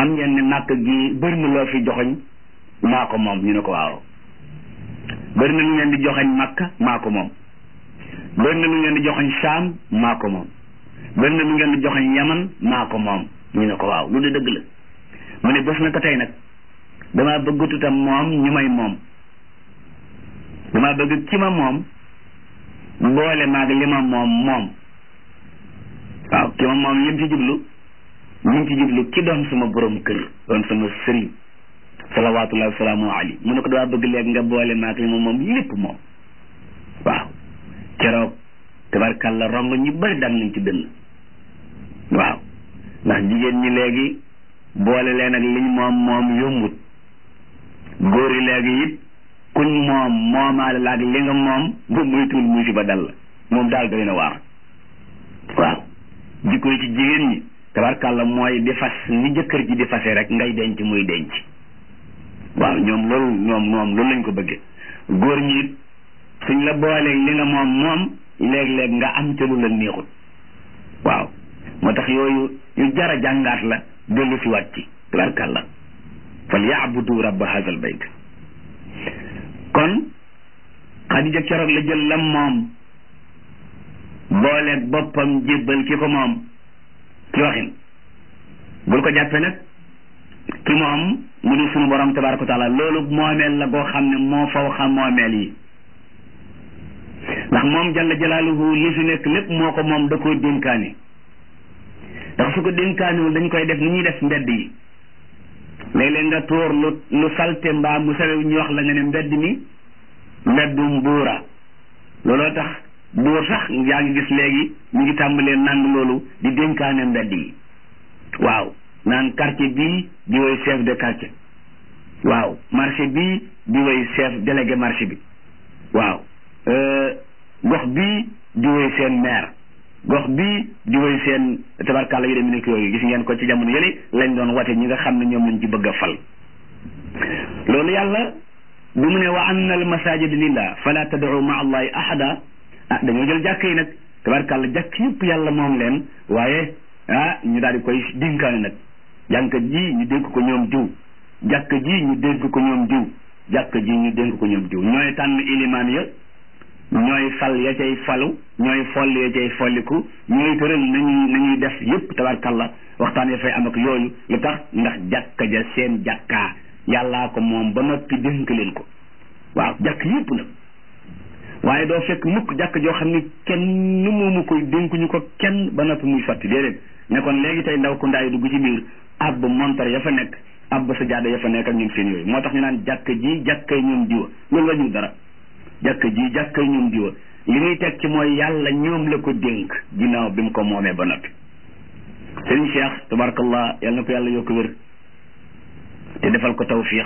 xam ngeen ne màkk gi bëri na loo fi joxoñ maa ko moom ñu ne ko waaw bëri na lu ngeen di joxoñ màkka maa ko moom bëri na lu ngeen di joxoñ saam maa ko moom bëri na lu ngeen di joxoñ yaman maa ko moom ñu ne ko waaw lu de dëgg la mu ne bés na ko tey nag damaa bëggatutam moom ñu may moom damaa bëgg ki ma moom boole maag li ma moom moom waaw ki ma moom lim ci jublu ñu ngi ci jublu ki doon sama borom kër doon sama sëriñ salawaatullahi wasalaamu ali mu ne ko damaa bëgg léegi nga boole maag li ma moom lépp moom waaw keroog tabarkàlla rong ñu bëri daan nañ ci dënn waaw ndax jigéen ñi léegi boole leen ak liñ moom moom yombut góor yi léegi it kuñ moom moomaale laag li nga moom bu muytul musiba dal la moom daal doy na waar waaw jikko yi ci jigéen ñi tabarkàlla mooy di fas ni jëkkër ji di fase rek ngay denc muy denc waaw ñoom loolu ñoom ñoom loolu lañ ko bëggee góor ñi it suñ la booleeg li nga moom moom léeg-léeg nga am ca lu la neexut waaw moo tax yooyu yu jara jàngaat la dellu si waat ci tabarkàlla fal yaabudu rabba hadal bayt kon xadija keroog la jël lam moom booleeg boppam jébbal ki ko moom ci waxin bul ko jàppe nag ki moom mu di sunu borom tabaraka wa taala loolu moomeel la goo xam ne moo faw xam moomeel yi ndax moom jalla jalaaluhu li fi nekk lépp moo ko moom da koo dénkaane ndax su ko dénkaanewul dañ koy def ni ñuy def mbedd yi léeg-léeg nga tuur lu lu salte mbaa mu sawe ñu wax la nga ne mbedd mi mbeddum buura looloo tax buur sax yaa ngi gis léegi ñu ngi tàmbalee nang loolu di dénkaane mbedd yi waaw naan quartier bii di woy chef de quartier waaw marché bii di woy chef délégué marché bi waaw gox bii di woy seen maire gox bii di woy seen tabarkàlla yu dem nekk yooyu gis ngeen ko ci jamono yële lañ doon wate ñi nga xam ne ñoom lañ ci bëgg a fal loolu yàlla bi mu ne wa anna al masajid lillah fala tad'u ma allahi ahada ah dañoo jël jàkk yi nag tabarkàlla jàkk yëpp yàlla moom leen waaye ah ñu daal di koy dénkaane nag jànk ji ñu dénk ko ñoom diw jàkk ji ñu dénk ko ñoom diw jàkk ji ñu dénk ko ñoom diw ñooy tànn ilimaan ya ñooy fal ya cay falu ñooy foll ya cay folliku ñooy tëral nañuy nañuy def yépp tabarkalla waxtaan ya fay am ak yooyu lu tax ndax jàkka ja seen jàkkaa yàllaa ko moom ba noppi dénk leen ko waaw jàkk yépp nag waaye doo fekk mukk jàkk joo xam ne kenn moomu koy dénkuñu ko kenn ba noppi muy sotti déedéet ne kon léegi tey ndaw ku ndaay dugg ci biir ab montar ya fa nekk ab sa jaada ya fa nekk ak ñun seen yooyu moo tax ñu naan jàkk ji jàkkay ñoom diwa loolu la ñu dara jàkk ji jàkkay ñoom diwa li muy teg ci mooy yàlla ñoom la ko dénk ginnaaw bi mu ko moomee ba noppi sëriñ Cheikh tabarakallah yàlla na ko yàlla yokk wér te defal ko tawfiq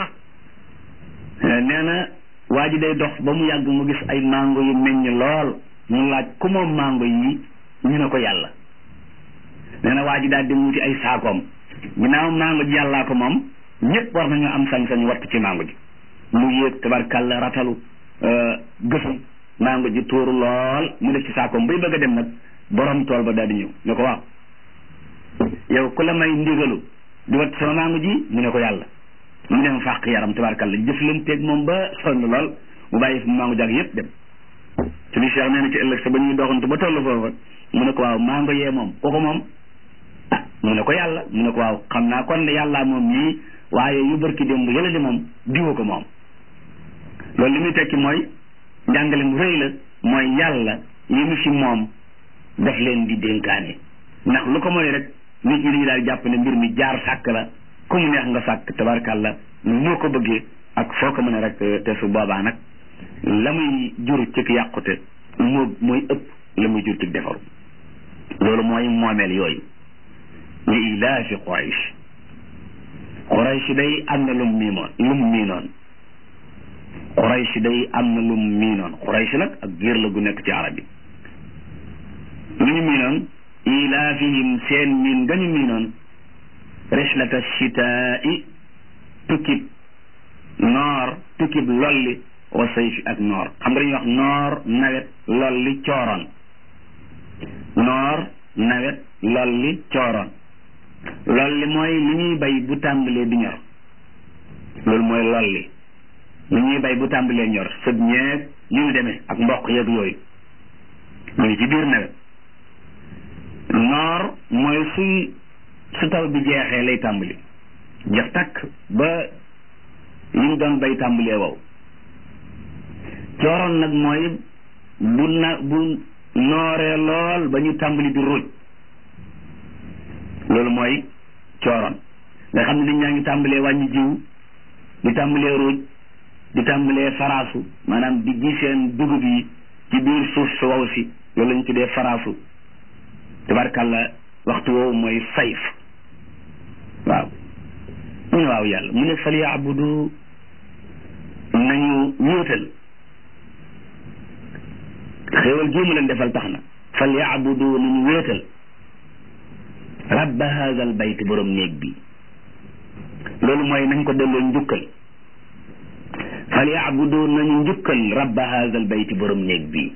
nee na waa ji day dox ba mu yàgg mu gis ay mango yu meññ lool mu laaj ku moom mango yi ñu ne ko yàlla nee na waa ji daal di wuti ay saakoom ginnaaw mango ji yàllaa ko moom ñëpp war nañu am sañ-sañ wattu ci mango ji mu yéeg tabarkalla ratalu gësam mango ji tuuru lool mu def ci saakoom bay bëgg a dem nag borom tool ba daal di ñëw ne ko waaw yow ku la may ndigalu di wat sama mango ji mu ne ko yàlla mu dem fàq yaram tabarkalla jëflanteeg moom ba sonn lool mu bàyyi fi mango jàg yëpp dem suñu cheikh nee na ci ëllëg sa ba ñuy doxantu ba tollu foofa mu ne ko waaw mango yee moom kooku moom ah mu ne ko yàlla mu ne ko waaw xam naa kon ne yàllaa moom ñii waaye yu barki démb yële di moom diwa ko moom loolu li muy tekki mooy njàngale mu rëy la mooy yàlla yi mu fi moom daf leen di dénkaane ndax lu ko mooy rek nit ñi dañu daal jàpp ne mbir mi jaar sàkk la ku mu neex nga sàkk tabarkàlla noo ko bëggee ak foo ko mën a rek te su boobaa nag la muy jur ci yàqute moo mooy ëpp la muy jur ci defaru loolu mooy moomeel yooyu li ilaafi Quraysh Quraysh day am na lum miimoon lum miinoon Quraysh day am na lum miinoon Quraysh nag ak géer la gu nekk ci arab yi lu ñu miinoon ilaafihim seen miin nga ñu miinoon rihlata shitaa'i tukkib noor tukkib lolli wa sayfi ak noor xam nga dañuy wax noor nawet lolli cooroon noor nawet lolli cooroon lolli mooy li ñuy bay bu tàmbalee di ñor loolu mooy lolli li ñuy bay bu tàmbalee ñor sëb ñeeg yu ñu demee ak mboq yeeg yooyu mu ngi ci biir nawet noor mooy suy su taw bi jeexee lay tàmbali jeex takk ba li ñu doon bay tàmbalee wow cooroon nag mooy bu na bu nooree lool ba ñu tàmbali di ruuj loolu mooy cooroon nga xam ne nit ñaa ngi tàmbalee wàññi jiw di tàmbalee ruuj di tàmbalee faraasu maanaam di ji seen dugub yi ci biir suuf su wow si loolu lañu tuddee faraasu tabarkàlla waxtu woowu mooy sayf waaw mu ne waaw yàlla mu ne fal yaabudu nañu wóotal xéewal gii mu leen defal tax na fal yaabudu nañu wóotal rabba haazal bayt borom néeg bi loolu mooy nañ ko delloo njukkal fal yaabudu nañu njukkal rabba haazal bayt borom néeg bi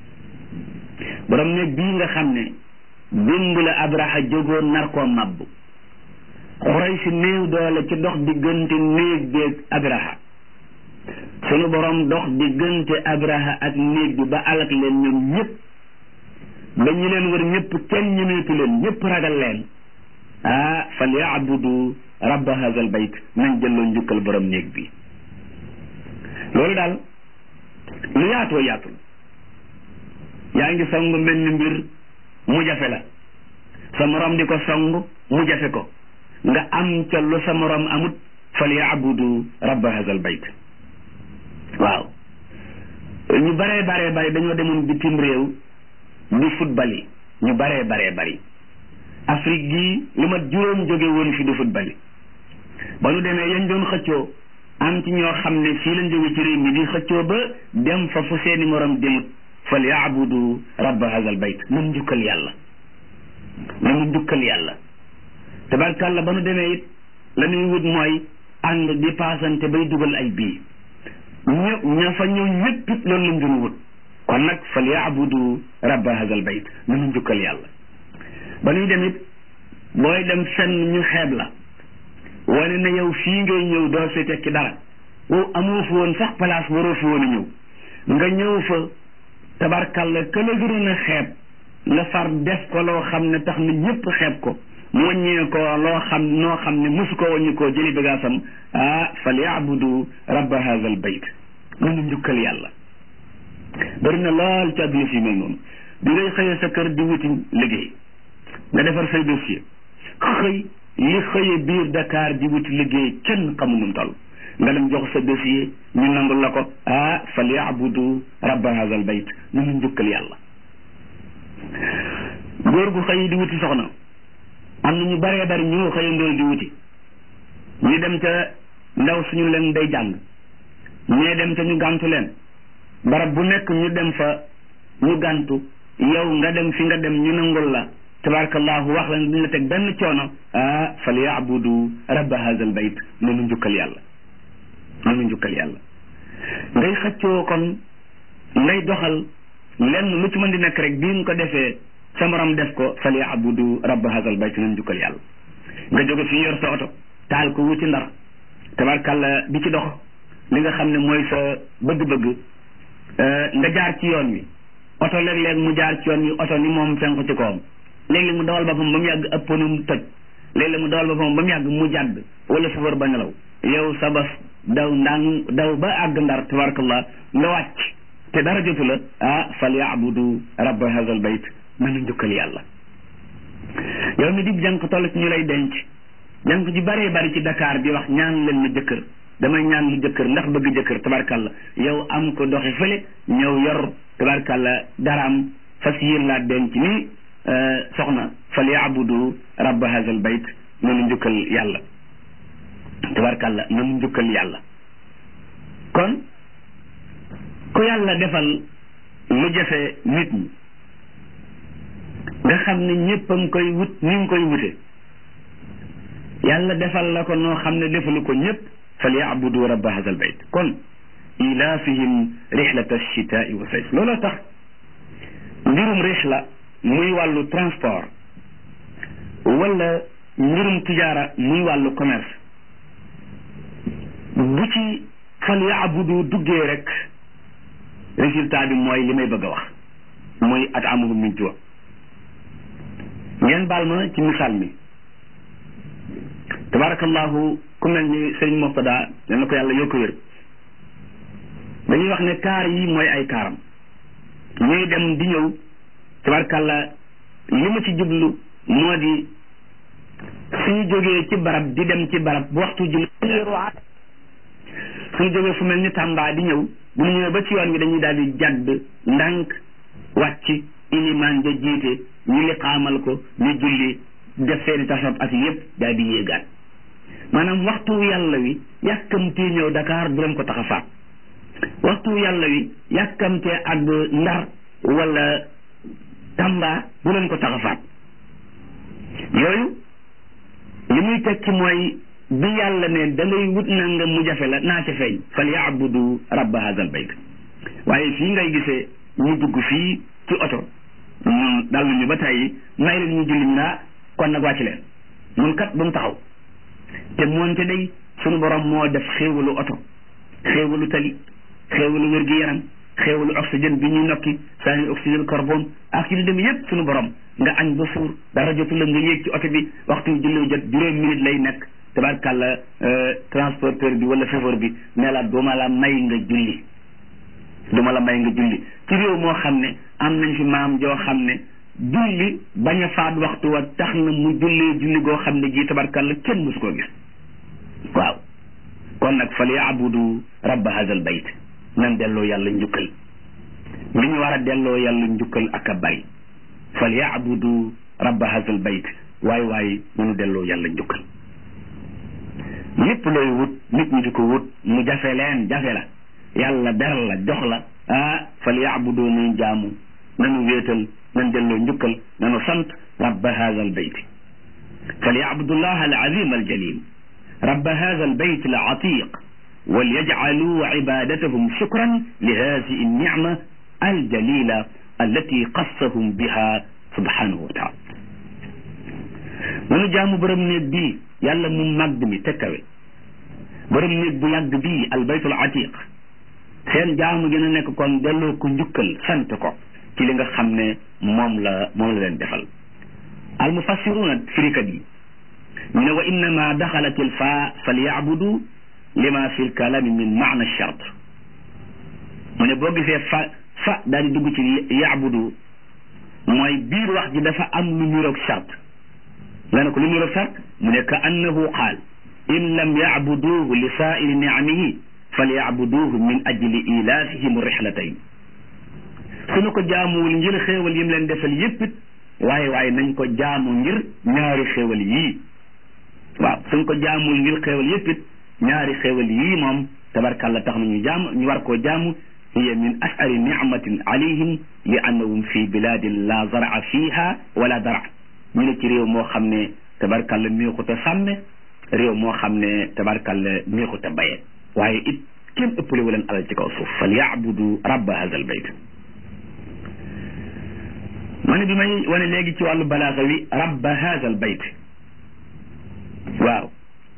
borom néeg bii nga xam ne démb la abraha jógoon nar koo mabbu xuray si néew doole ci dox diggante néeg bi ak abraha sunu borom dox diggante abraha ak néeg bi ba alak leen ñoom ñëpp ba ñu leen wër ñëpp kenn ñemeetu leen ñëpp ragal leen ah fal yaabudu rabba hazal bayt nañ jëlloo njukkal borom néeg bi loolu daal lu yaatoo yaatul yaa ngi song mel ni mbir mu jafe la sa morom di ko song mu jafe ko nga am ca lu sa morom amut fal yaabudu rabba hazal bayt waaw ñu baree baree bari dañoo demoon bitim réew di football yi ñu baree baree bari Afrique gii lu mat juróom jóge woon fi di football yi ba nu demee yañ doon xëccoo am ci ñoo xam ne fii lañ jóge ci réew mi di xëccoo ba dem fa fu seeni morom demut fal yaabudu rabba hazal bayt nan njukkal yàlla nanu njukkal yàlla tabarkàlla ba nu demee it la ñuy wut mooy ànd di paasante bay dugal ay bii ñë ña fa ñëw ñëpp it loolu lañ doon wut kon nag fal yaabudu rabba hazal bayt nanu njukkal yàlla ba nuy dem it booy dem fenn ñu xeeb la wane na yow fii ngay ñëw doo fi tekki dara wow amoo fa woon sax place waroo fi woon a ñëw nga ñëw fa tabarkalla ka la gënoon a xeeb nga far def ko loo xam ne tax na ñëpp xeeb ko mu wàññee ko loo xam noo xam ne mosu ko wàññi koo jëli bagaasam ah fal yaabudu rabba hadha al bayt nanu njukkal yàlla bëri na lool ci àdduna si mel noonu bi ngay xëyee sa kër di wuti liggéey nga defar say dossier xëy li xëye biir Dakar di wuti liggéey kenn xamu nu mu toll nga dem jox sa dossier ñu nangul la ko ah fal yaabudu rabba hadha al bayt nanu njukkal yàlla góor gu xëy di wuti soxna am na ñu baree bari ñu xëyandoo di wuti ñu dem ca ndaw suñu leen day jàng ñee dem ca ñu gàntu leen barab bu nekk ñu dem fa ñu gàntu yow nga dem fi nga dem ñu nangul la tabarakallahu wax la duñ la teg benn coono ah fal yaabudu rabba hadha al bayt nanu njukkal yàlla nanu njukkal yàlla ngay xëccoo kon ngay doxal lenn lu ci mën di nekk rek bii nga ko defee sa morom def ko fal yaabudu rabba hadal bayt nañ jukkal yàlla nga jóge fi yor sa oto taal ko wuti ndar tabarkàlla di ci dox li nga xam ne mooy sa bëgg-bëgg nga jaar ci yoon wi oto léeg-léeg mu jaar ci yoon wi oto ni moom fenk ci kawam léeg-léeg mu dawal boppam ba mu yàgg ëpponum toj léeg-léeg mu dawal boppam ba mu yàgg mu jàdd wala safar ba nelaw yow sa bas daw ndang daw ba àgg ndar tabarakallah nga wàcc te dara jotu la ah fal yaabudu rabba hadal bayt nanu njukkal yàlla yow mi di jànq toll ci ñu lay denc jànq ji baree bari ci Dakar di wax ñaan leen ma jëkkër damay ñaan lu jëkkër ndax bëgg jëkkër tabarkalla yow am ko doxi fële ñëw yor tabarkalla daraam fas yéen laa denc ni soxna fal yaabudu rabba hadal bayt nanu njukkal yàlla tabarkalla nanu njukkal yàlla kon ku yàlla defal lu jafe nit ñi nga xam ne ñëpp a ngi koy wut ni nga koy wute yàlla defal la ko noo xam ne defalu ko ñëpp fal yaabudu rabba hadha al bayt kon ilaafihim rixlata alchitaai wa sayf looloo tax mbirum rixla muy wàllu transport wala mbirum tijaara muy wàllu commerce bu ci fal yaabudu duggee rek résultat bi mooy li may bëgg a wax muy at amuhum min juu ngeen baal ma ci misaal mi tabarakallahu ku mel ni sëriñ Murtada yal na ko yàlla yokk wér dañuy wax ne kaar yi mooy ay kaaram ñuy dem di ñëw tabarakalla li ma ci jublu moo di suñu jógee ci barab di dem ci barab bu waxtu julli suñu jógee fu mel ni Tamba di ñëw bu ñu ñëwee ba ci yoon wi dañuy daal di jàdd ndànk wàcc ilimaan ja jiite ñu liqaamal ko ñu julli def seeni tasab ak yépp daal di yéegaat maanaam waxtu yàlla wi yàkkamtee ñëw Dakar du leen ko tax a faat waxtu yàlla wi yàkkamtee ak Ndar wala Tamba bu leen ko tax a faat yooyu li muy tekki mooy bi yàlla ne da ngay wut nangam mu jafe la naa ca feeñ fal yaabudu rabba hazal bayt waaye fii ngay gisee ñu dugg fii ci oto ñun dal nañu ba tey may leen ñu julli ñu naa kon nag wàcc leen mun kat bu mu taxaw te moonte day sunu borom moo def xéewalu oto xéewalu tali xéewalu wér-gi-yaram xéewalu oxygène bi ñuy nokki saa ni oxygène carbone ak ci li dem yépp sunu borom nga añ ba suur dara jotu la nga yéeg ci oto bi waxtu julli jot juróom minute lay nekk tabarkàlla transporteur bi wala chauffeur bi ne la duma la may nga julli duma la may nga julli ci réew moo xam ne am nañ fi maam joo xam ne julli bañ a faat waxtu wa tax na mu jullee julli goo xam ne gii tabarkàlla kenn musu koo gis waaw kon nag fal yaabudu rabba hazal bayt nan delloo yàlla njukkal li ñu war a delloo yàlla njukkal ak a bari fal yaabudu rabba hazal bayt waay waay nanu delloo yàlla njukkal lépp looy wut nit ñi di ko wut mu jafe leen jafe la yàlla beral la jox la ah fal yaabudu nañ jaamu nanu wéetal nan delloo njukkal nanu sant rabba hada al bayt fal yaabudu llah al azim al jalil rabba hada al bayt al atiq وليجعلوا عبادتهم شكرا لهذه النعمة الجليلة التي قصهم بها سبحانه وتعالى nanu jaamu borom néeg bii yàlla mu màgg mi tekkawe borom néeg bu yàgg bii albaytul atiq seen jaamu gën a nekk kon delloo ko njukkal sant ko ci li nga xam ne moom la moom la leen defal al mufassiruna firikat yi ñu ne wa innama daxalat il faa falyabudu lima fi lkalami min maana chart mu ne boo gisee fa fa daal di dugg ci yabudu mooy biir wax ji dafa am lu niroog chart nga ne ko lu niroog chart mu ne ka annahu qaal in lam yabuduhu li saairi nicamihi falyabuduhu min ajli ilaafihim rihlatayn suñu ko jaamuwul ngir xéewal yim leen defal yépp it waaye waaye nañ ko jaamu ngir ñaari xéewal yii waaw suñ ko jaamuwul ngir xéewal yépp it ñaari xéewal yii moom tabarkàlla tax na ñu jaam ñu war koo jaamu hiya min ashari nicmatin alayhim li annahum fi biladin la zaraa fiha wala dara ñu ne ci réew moo xam ne tabarkàlla neexut a sàmme réew moo xam ne tabarkàlla neexut a baye waaye it kenn ëppale wu leen alal ci kaw suuf fal yaabudu rabba hadha al bayt ma ne bi may wane léegi ci wàllu balaaxa wi rabba hadha al bayt waaw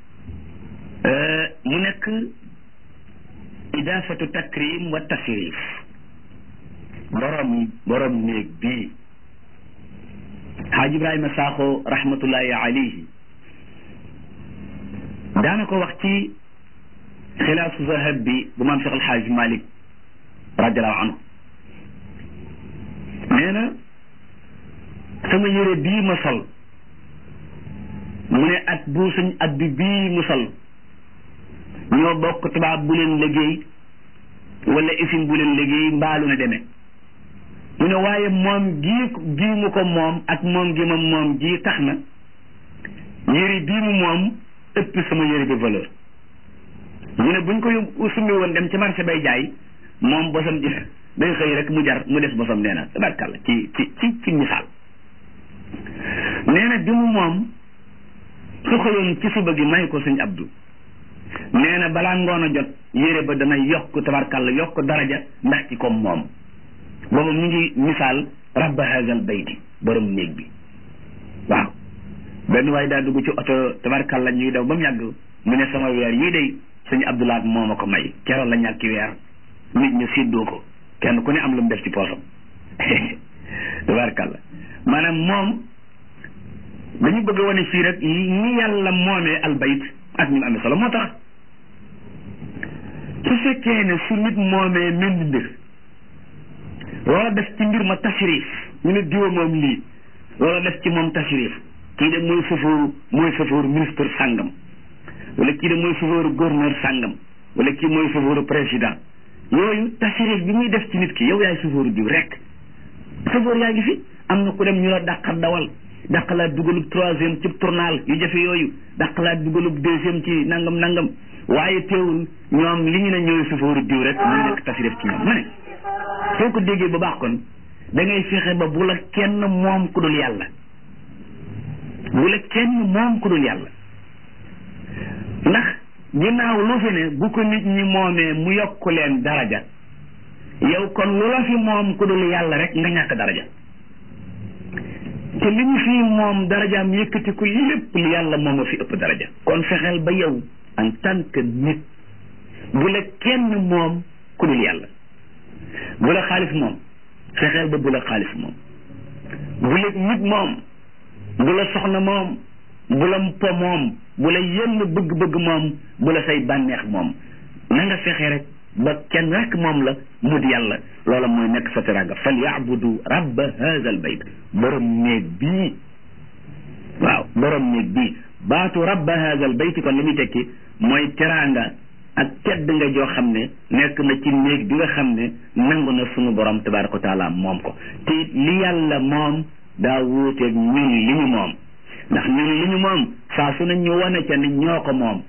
mu nekk idaafatu takrim wa tasrif borom borom néeg bii xaaj ibrahima saaxo rahmatullahi alayhi daana ko wax ci xilaasu zahab bi bu maam cheikh alxaaj malik radiallahu anhu nee na sama yére bii ma sol mu ne at bu suñ at bi bii mu sol ñoo bokk tubaab bu leen liggéey wala usine bu leen liggéey mbaalu na demee mu ne waaye moom gii gii mu ko moom ak moom gi ma moom ji tax na yére bii mu moom ëpp sama yére bi valeur mu ne buñ ko yóbbu summi woon dem ci marché bay jaay moom bosam ji day xëy rek mu jar mu des bosam nee na tabarkàlla ci ci ci ci misaal nee na bi mu moom su xëyoon ci suba gi may ko sëñ Abdou nee na balaa ngoon a jot yére ba dana yokk tabarkàlla yokk daraja ndax ci comme moom booba mu ngi misaal rabba hazal bayti borom néeg bi waaw benn waaye daa dugg ci oto tabarkalla ñuy daw ba mu yàgg mu ne sama weer yii day sëñ Abdoulaat moo ma ko may keroog la ñàkki weer nit ñu séddoo ko kenn ku ne am lu mu def ci poosam tabarkalla maanaam moom dañu bëgg a wane fii rek ni yàlla moomee albayt ak ni mu amee solo moo tax su fekkee ne su nit moomee menn mbir loola def ci mbir ma tashrif ñu ne diwa moom lii loola def ci moom tashrif kii de mooy sofooru mooy sofooru ministre sàngam wala kii de mooy sofooru gouverneur sàngam wala kii mooy sofooru président yooyu tashrif bi muy def ci nit ki yow yaay sofooru diw rek sofoor yaa ngi fi am na ku dem ñu la dàqat dawal dàqalaat dugalub troisième ci tournal yu jafe yooyu dàqalaat dugalub deuxième ci nangam nangam waaye teewul ñoom li ñu ne ñooy sofooru diw rek muy nekk tashrif ci ñoom ma ne soo ko déggee ba baax kon da ngay fexe ba bu la kenn moom ku dul yàlla bu la kenn moom ku dul yàlla ndax ginnaaw lu fi ne bu ko nit ñi moomee mu yokk leen daraja yow kon lu la fi moom ku dul yàlla rek nga ñàkk daraja te li ñu fi moom darajaam yëkkati ko lépp lu yàlla moom a fi ëpp daraja kon fexeel ba yow en tant que nit bu la kenn moom ku dul yàlla bu la xaalis moom fexeel ba bu la xaalis moom bu la nit moom bu la soxna moom bu la po moom bu la yenn bëgg-bëgg moom bu la say bànneex moom na nga fexe rek ba kenn rek moom la mu di yàlla loola mooy nekk sa teraanga fal yaabudu rabba haza al bayt borom néeg bii waaw borom néeg bii baatu rabba haza al bayt kon li muy tekki mooy teraanga ak tedd nga joo xam ne nekk na ci néeg bi nga xam ne nangu na sunu borom tabaraka wa taala moom ko te li yàlla moom daa wuuteeg ñun li ñu moom ndax ñun li ñu moom saa su ne ñu wane ca ni ñoo ko moom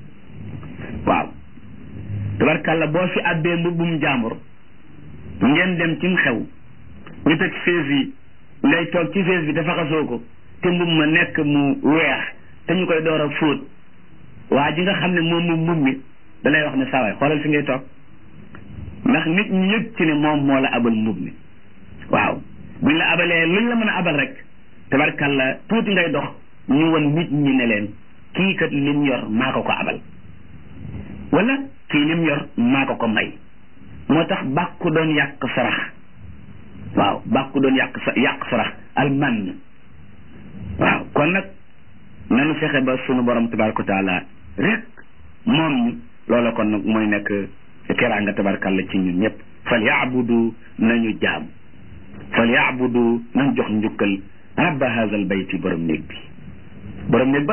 waaw tabarkàlla boo fi abbee mbubbum jàmbur ngeen dem ci xew ñu teg fees yi ngay toog ci fees bi te faxasoo ko te mbub ma nekk mu weex te ñu koy door a fóot waa ji nga xam ne moom moom mbub mi da lay wax ne sawaay xoolal fi ngay toog ndax nit ñi yëg ci ne moom moo la abal mbub mi waaw buñ la abalee luñ la mën a abal rek tabarkàlla tuuti ngay dox ñu won nit ñi ne leen kii kat lim yor maa ko ko abal wala kii lim yor maa ko ko may moo tax bàkku doon yàq sarax waaw bàkku doon yàq sa yàq sarax alman waaw kon nag nanu fexe ba sunu borom tabaraka taala rek moom ñu loola kon nag mooy nekk teraanga tabarkalla ci ñun ñëpp fal yaabudu nañu jaam fal yaabudu nañ jox njukkal rabba haza al bayti borom néeg bi borom néeg ba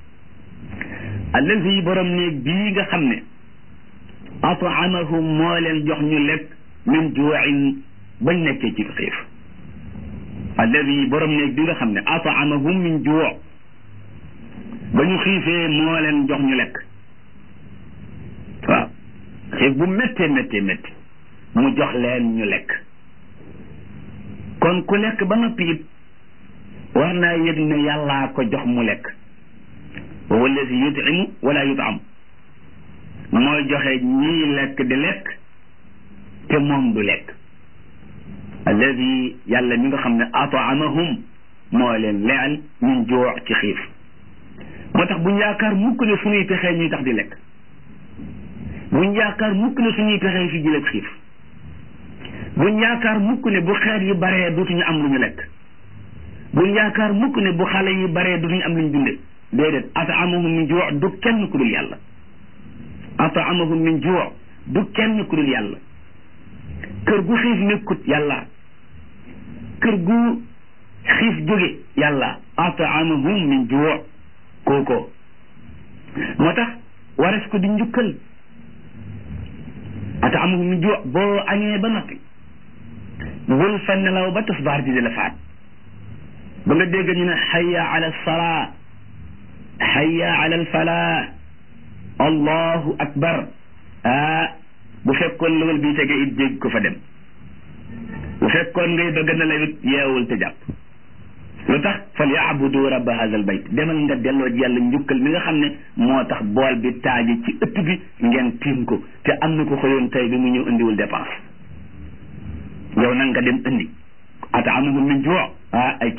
allazi borom néeg bii nga xam ne ataamahum moo leen jox ñu lekk min juuin bañ nekkee ci xiif allazi borom néeg bi nga xam ne ataamahum min juu ba ñu xiifee moo leen jox ñu lekk waaw xiif bu méttee méttee métti mu jox leen ñu lekk kon ku lekk ba noppi it war naa yëg ne yàllaa ko jox mu lekk wa huwa allazi yutimu wala yutam mooy joxe ñii lekk di lekk te moom du lekk alladi yàlla mi nga xam ne ataamahum moo leen leel min juu ci xiif moo tax buñ yaakaar mukk ne suñuy pexee ñuy tax di lekk buñ yaakaar mukk ne suñuy pexee fi jëlee xiif buñ yaakaar mukk ne bu xeet yi baree dutuñu am lu ñu lekk buñ yaakaar mukk ne bu xale yi baree dutuñu am lu ñu dunde déedéet ataamahum min juu du kenn ku dul yàlla ataamahum min juu du kenn ku dul yàlla kër gu xiif nekkut yàlla kër gu xiif jóge yàlla ataamahum min juu kooko moo tax wares ko di njukkal ataamahum min juu boo añee ba noppi bul fa nelaw ba tasbaar di la faat ba nga dégg ñu ne xaya ala salaa xaya ala alfalaa allahu akbar ah bu fekkoon lawal bii tege it dégg ko fa dem bu fekkoon ngay bëgg na la it yeewul te jàpp lu tax fal yaabudu rabba hada al bayt demal nga delloo ji yàlla njukkal mi nga xam ne moo tax bool bi taaji ci ëtt bi ngeen tiim ko te am na ko xëyoon tey bi mu ñëw indiwul dépense yow nag nga dem indi ataamahum min juu ah ay ca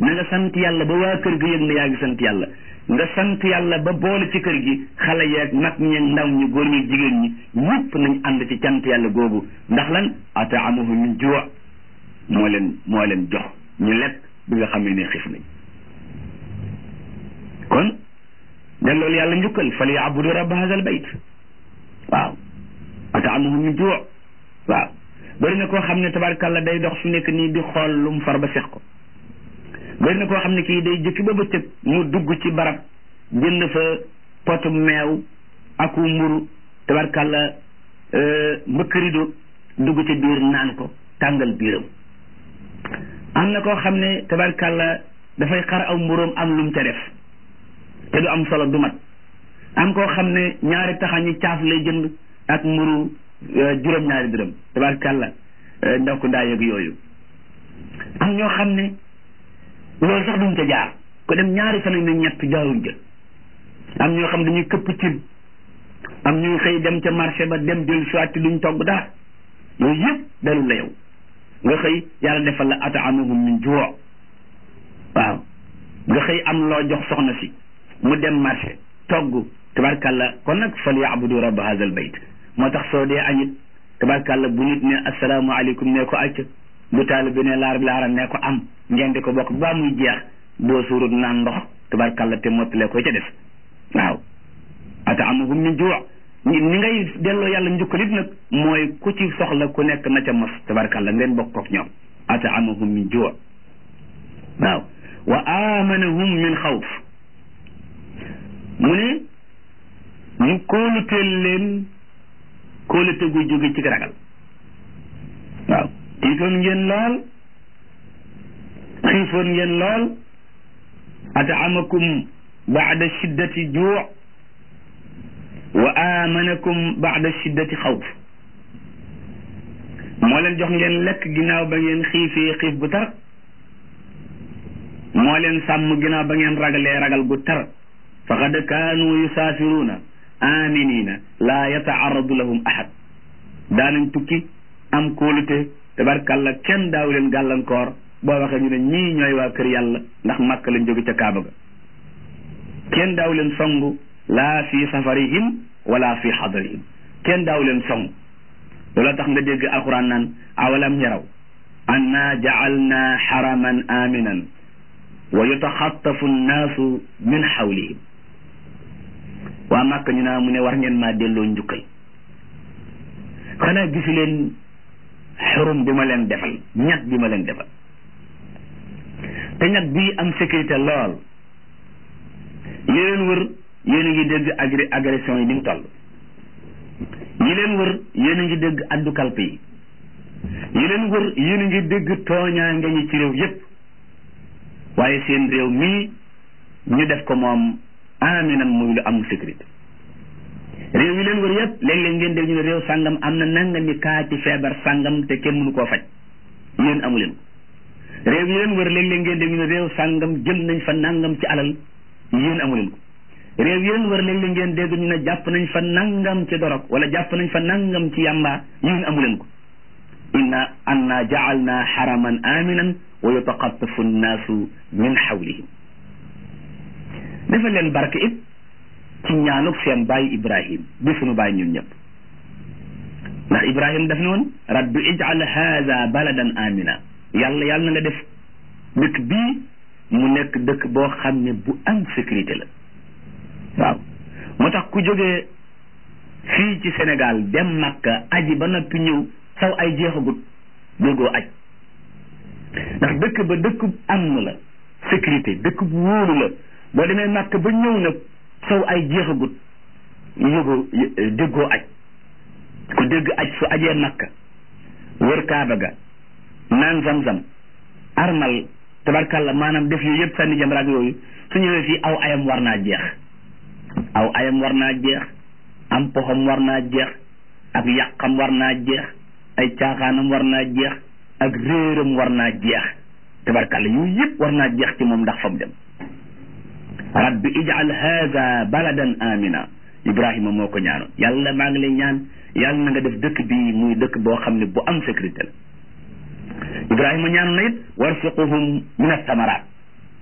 na nga sant yàlla ba waa kër gi yëg na yaa ngi sant yàlla nga sant yàlla ba boole ci kër gi xale yeeg mag ñeeg ndaw ñi góor ñi jigéen ñi ñëpp nañ ànd ci cant yàlla googu ndax lan ataamuhu min juu moo leen moo leen jox ñu lekk bi nga xam ne ne xiif nañ kon delloolu yàlla njukkal fal yaabudu rabba hadal bayt waaw ataamuhu min juu waaw bëri na koo xam ne tabarkàlla day dox fi nekk nii di xool lu mu far ba sex ko bëri na koo xam ne kii day jëkki ba bëccëg mu dugg ci barab jënd fa potu meew aku mburu tabarkàlla mbëkk rido dugg ci biir naan ko tàngal biiram am na koo xam ne tabarkàlla dafay xar aw mburóom am lu mu ca def te du am solo du mat am koo xam ne ñaari taxañi caaf lay jënd ak mburu juróom-ñaari dërëm tabarkàlla ndaw ko ndaa yëg yooyu am ñoo xam ne loolu sax duñ ca jaar ko dem ñaari fan ne ñett jaaruñ ca am ñoo xam dañuy këpp cin am ñuy xëy dem ca marché ba dem jël soit duñ togg dara yooyu yëpp dalul la yow nga xëy yàlla defal la ataamuhum min juu waaw nga xëy am loo jox soxna si mu dem marché togg tabarkàlla kon nag fal yaabudu rabba hadal bayt moo tax soo dee añit tabarkàlla bu nit ne asalaamaaleykum ne ko acc bu taalibe ne laar laara ne ko am ngeen di ko bokk ba muy jeex doo suurut naan ndox tabarkàlla te mottalee ko ca def waaw ataamuhum min juu ni ngay delloo yàlla njukkalit nag mooy ku ci soxla ku nekk na ca mos tabarkàlla ngeen bokk kook ñoom ataamuhum min juu waaw wa amanahum min xawf mu ne mu kóoluteel leen kóolute gu jóge ci ragal waaw tiitoon ngeen lool xiifoon ngeen lool ataamakum baada shiddati juu wa amanakum baada shiddati xawf moo leen jox ngeen lekk ginnaaw ba ngeen xiifee xiif bu tar moo leen sàmm ginnaaw ba ngeen ragalee ragal gu tar faqad kaanu yusaafiruuna aminina laa yataaradu lahum ahad daanañ tukki am kóolute tabarkàlla kenn daaw leen gàllankoor boo waxee ñu ne ñii ñooy waa kër yàlla ndax màkk lañ jóge ca kaaba ga kenn daaw leen song laa fi safarihim wala fi xadarihim kenn daaw leen song loola tax nga dégg alquran naan awalam yaraw anna jaalna xaraman aminan wa yutaxattafu nnaasu min xawlihim waa màkk ñu naa mu ne war ngeen maa delloo njukkal xanaa gisu leen xurum bi ma leen defal ñag bi ma leen defal te ñag bii am sécurité lool yi leen wër yéen a ngi dégg agri agression yi ni mu toll yi leen wër yéen a ngi dégg addu kalpe yi yi leen wër yéen a ngi dégg tooñaa nga ñi ci réew yépp waaye seen réew mii ñu def ko moom aminan muy lu am sécurité réew yi leen wër yépp léeg-léeg ngeen dégg ñu ne réew sàngam am na nanga mi kaa ci feebar sàngam te kenn mënu koo faj yéen amu leen ko réew yi leen wër léeg-léeg ngeen dégg ñu ne réew sàngam jël nañ fa nangam ci alal yéen amu leen ko réew yi leen wër léeg-léeg ngeen dégg ñu ne jàpp nañ fa nangam ci dorog wala jàpp nañ fa nangam ci yàmba yéen amu leen ko inna anna jaalna xaraman aminan wa yutaqattafu nnaasu min xawlihim dafa leen barke it ci ñaanuk seen bàyyi ibrahim bi sunu bàyyi ñun ñëpp ndax ibrahim daf ne woon rabbi ij'al haada baladan amina yàlla yàlla na nga def dëkk bii mu nekk dëkk boo xam ne bu am sécurité la waaw moo tax ku jógee fii ci Sénégal dem Makka aji ba noppi ñëw saw ay jeexagut déggoo aj ndax dëkk ba dëkk am la sécurité dëkk bu wóolu la boo demee Makka ba ñëw nag saw ay jeexagut yëgoo déggoo aj ku dégg aj su ajee Makka wër Kaaba ga naan zam-zam armal tabarkalla maanaam def yooyu yëpp sànni jamraak yooyu su ñëwee fii aw ayam war naa jeex aw ayam war naa jeex am poxam war naa jeex ak yàqam war naa jeex ay caaxaanam war naa jeex ak réeram war naa jeex tabarkalla yooyu yëpp war naa jeex ci moom ndax fa mu dem rabbi ij'al haada baladan amina ibrahima moo ko ñaanoon yàlla maa ngi lay ñaan yàlla na nga def dëkk bii muy dëkk boo xam ne bu am sécurité la ibrahima ñaanoon na it warsuquhum min athamaraat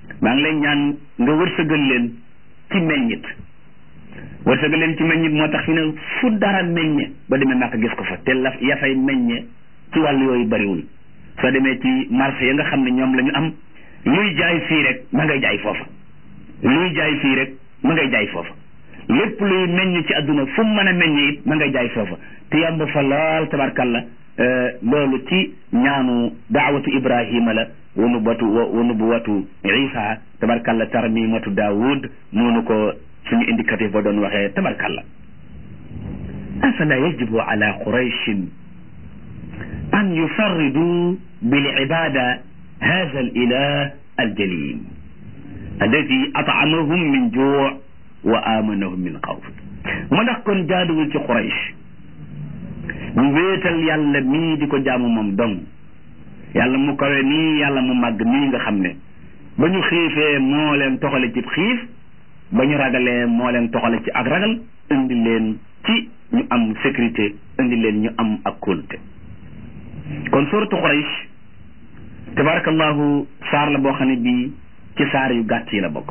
maa ngi lay ñaan nga wërsëgal leen ci meññit wërsëgal leen ci meññit moo tax fi ne fu dara meññe ba demee màkk gis ko fa te la ya fay meññe ci wàllu yooyu bariwul soo demee ci marché ya nga xam ne ñoom la ñu am luy jaay fii rek ma ngay jaay foofa luy jaay fii rek ma ngay jaay foofa lépp luy meññ ci àdduna fu mu mën a meññe it ma ngay jaay foofa te yomb fa lool tabarkalla loolu ci ñaanu daawatu ibrahima la wa nubuwatu wa nubuwatu isa tabarkalla tarmimatu daawud noonu ko suñu indicatif ba doon waxee tabarkalla afala yajibu ala qurayshin an yufarridu bil ibada hada al ilah al jalil alladi atamahum min juu wa amanahum min xawf mu ndax kon jaaduwul ci quraysh ñu wéetal yàlla mii di ko jaamu moom dong yàlla mu kawe nii yàlla mu màgg nii nga xam ne ba ñu xiifee moo leen toxale ci xiif ba ñu ragalee moo leen toxale ci ak ragal indi leen ci ñu am sécurité indi leen ñu am ak kóolute kon suratu Quraysh tabarakallahu saar la boo xam ne bii ci saar yu gàtt yi la bokk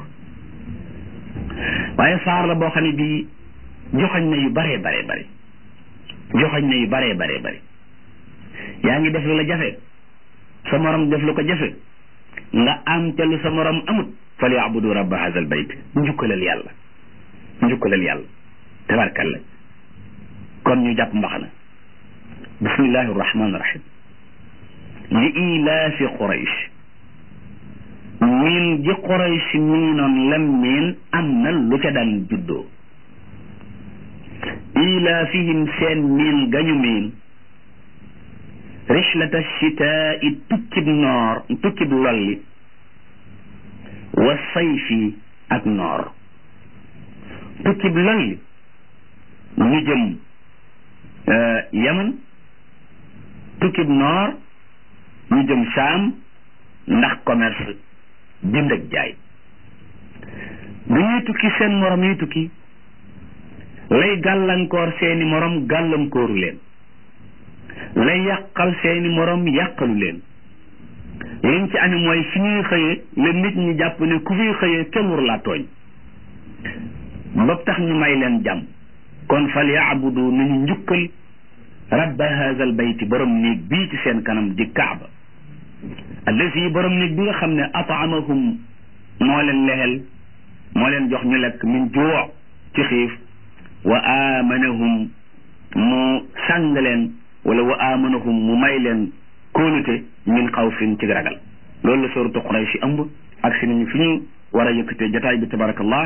waaye saar la boo xam ne bii joxañ na yu baree baree bari joxañ na yu baree baree bari yaa ngi def lu la jafe sa morom def lu ko jafe nga am te lu sa morom amut fal yaabudu rabba hadha al bayt njukkalal yàlla njukkalal yàlla tabarkalla kon ñu jàpp mbaxana bismillahi arrahmani irrahim li ilaafi quraysh miin ji quraysh miinoon lam miin am na lu ca daan juddoo ilaafihim seen miin gañu miin rihlata chitaai tukkib noor tukkib lolli wa sayfi ak noor tukkib lolli ñu jëm yaman tukkib noor ñu jëm saam ndax commerce jënd ak jaay bu ñuy tukki seen morom yi tukki lay gàllankoor seeni morom gàllankooru leen lay yàqal seeni morom yàqalu leen liñ ci ame mooy fi ñuy xëyee la nit ñi jàpp ne ku fiy xëyee kenn war laa tooñ ba tax ñu may leen jàmm kon fal yaabudu nañu njukkal rabba haza al bayti borom néeg bii ci seen kanam di kaaba allazi borom néeg bi nga xam ne ataamahum moo leen lexel moo leen jox ñu lekk min juu ci xiif wa amanahum mu sàng leen wala wa amanahum mu may leen kóolute min xawfin ci ragal loolu la sooratu Quraysh ëmb ak si nañu fi ñu war a yëkkatee jotaay bi tabarakallah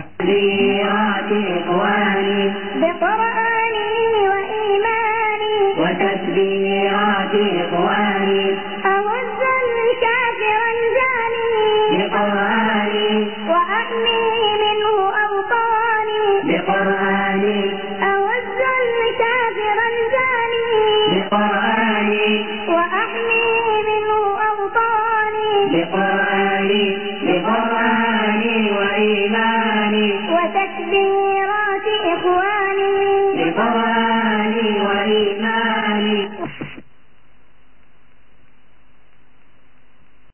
بقرآني وإيماني وتسبيحات إخواني أوز الكافر الجاني بقرآني وأحمي منه أوطاني بقرآني أوز الكافر الجاني بقرآني وأحمي منه أوطاني بقرآني بقرآني وإيماني وتكبيرات إخواني بقرآني